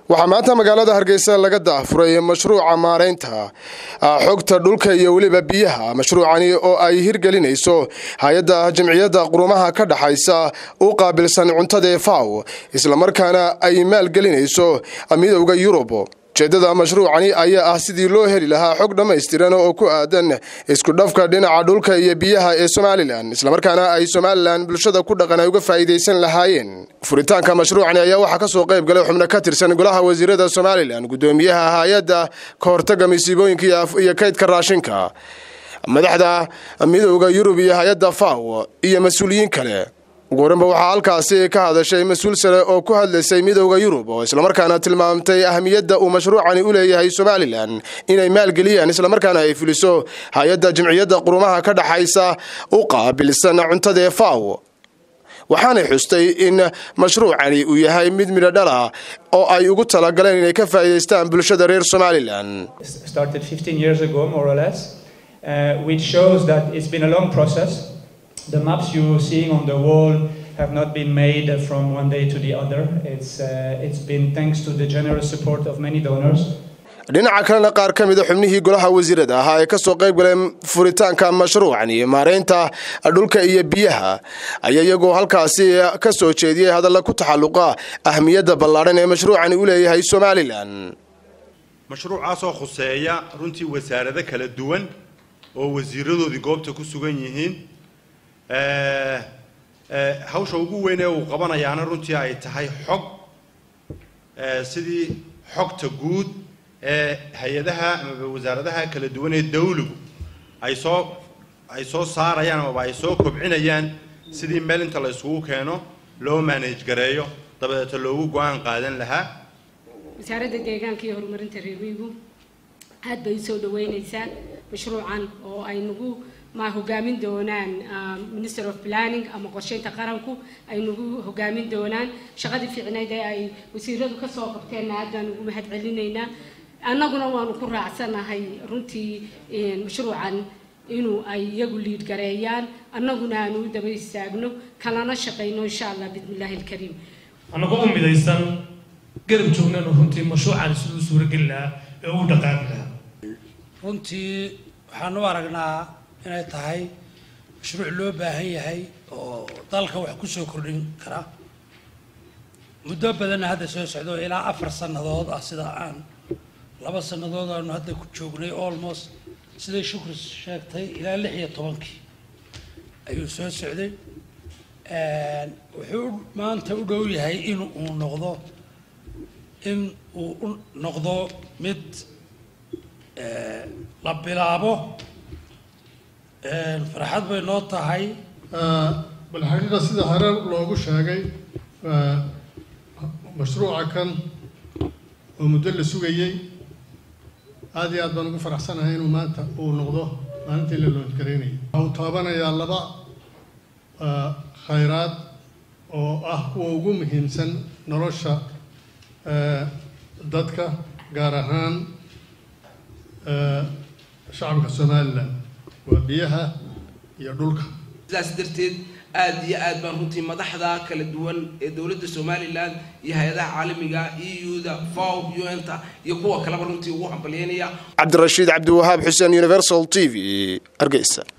waxaa maanta magaalada hargeysa laga daafuray mashruuca maaraynta xogta dhulka iyo weliba biyaha mashruucani oo ay hirgelinayso hay-adda jamciyadda qurumaha ka dhaxaysa u qaabilsan cuntada ee faw islamarkaana ay maalgelinayso midowda yurub ujeedada mashruucani ayaa ah sidii loo heli lahaa xog dhammaystiran oo ku aadan isku dhafka dhinaca dhulka iyo biyaha ee somalilan islamarkaana ay somalilan bulshada ku dhaqan ay uga faa'iidaysan lahaayeen furitaanka mashruucani ayaa waxaa kasoo qayb galay xubno ka tirsan golaha wasiirada somalilan gudoomiyaha hay-adda ka hortaga masiibooyinka iyo kaydka raashinka madaxda midowda yurub iyo hay-adda faw iyo mas-uuliyiin kale ugu horanba waxaa halkaasi ka hadashay mas-uul sare oo ku hadlaysay midowda yurub oo islamarkaana tilmaamtay ahamiyadda uu mashruucani u leeyahay somalilan inay maalgeliyaan islamarkaana ay fuliso hay-adda jamciyadda qurumaha ka dhaxaysa u qaabilsan cuntadaee faw waxaanay xustay in mashruucani uu yahay mid midho dhala oo ay ugu talagaleen inay ka faa'iidaystaan bulshada reer somalilan The maps you're seeing on the wall have not been made from one day to the other. It's, uh, it's been thanks to the generous support of many donors. dhinaca kalena qaar ka mida xubnihii golaha wasiirada ahaa ee kasoo qayb galeen furitaanka mashruucani maaraynta dhulka iyo biyaha ayaa iyagoo halkaasi ka soo jeediyey hadalla ku taxalluqa ahmiyadda ballaadhan ee mashruucani u leeyahay somalilan mashruucaasoo khuseeya runtii wasaarado kala duwan oo wasiiradoodii goobta ku sugan yihiin hawsha ugu weyn ee uu qabanayaana runtii ay tahay xog sidii xogta guud ee hay-adaha amaba wasaaradaha kala duwan ee dawligu ay soo ay soo saarayaan amaba ay soo kobcinayaan sidii meel inta la isugu keeno loo manage gareeyo dabadeeta loogu go-aan qaadan lahaa wasaaradda deegaanka iyo horumarinta reermiyigu aad bay usoo dhaweyneysaa mashruucan oo ay nagu ma hogaamin doonaan minister of planning ama qorsheynta qaranku ay nagu hogaamin doonaan shaqadii fiicnayd ee ay wasiiradu kasoo qabteenna aad baan ugu mahad celinaynaa annaguna waanu ku raacsanahay runtii mashruucan inuu ay iyagu liid gareeyaan annaguna aanu u daba istaagno kalana shaqayno insha allah bismillahi alkariim annagoo u midaysan garab joognanu runtii mashruucan siduu suurageli lahaa ee uu dhaqaaqi lahaa runtii waxaan u aragnaa inay tahay mashruuc loo baahan yahay oo dalka wax kusoo kordhin kara muddo badanna hadda soo socdo ilaa afar sannadood ah sida aan laba sannadood aanu hadda ku joognay almost siday shukri sheegtay ilaa lix iyo tobankii ayuu soo socday wuxuu maanta u dhow yahay in uu noqdo in uu u noqdo mid la bilaabo farxad bay noo tahay bal xaqiiqa sida hore loogu sheegay mashruuca kan oo muddo la sugayey aada iyo aad baan ugu faraxsanahay inuu maanta uu noqdo maalintii la loodgaraynayay waxa uu taabanayaa laba khayraad oo ah kuwa ugu muhiimsan nolosha dadka gaar ahaan shacabka somalilan waa biyaha iyo dhulka sidaas darteed aada iyo aad baan runtii madaxda kala duwan ee dowladda somalilan iyo hay-adaha caalamiga eu-da faw un-ta iyo kuwa kaleba runtii ugu hambalyeynaya cabdirashiid cabdiwahaab xuseen universal t v hargeysa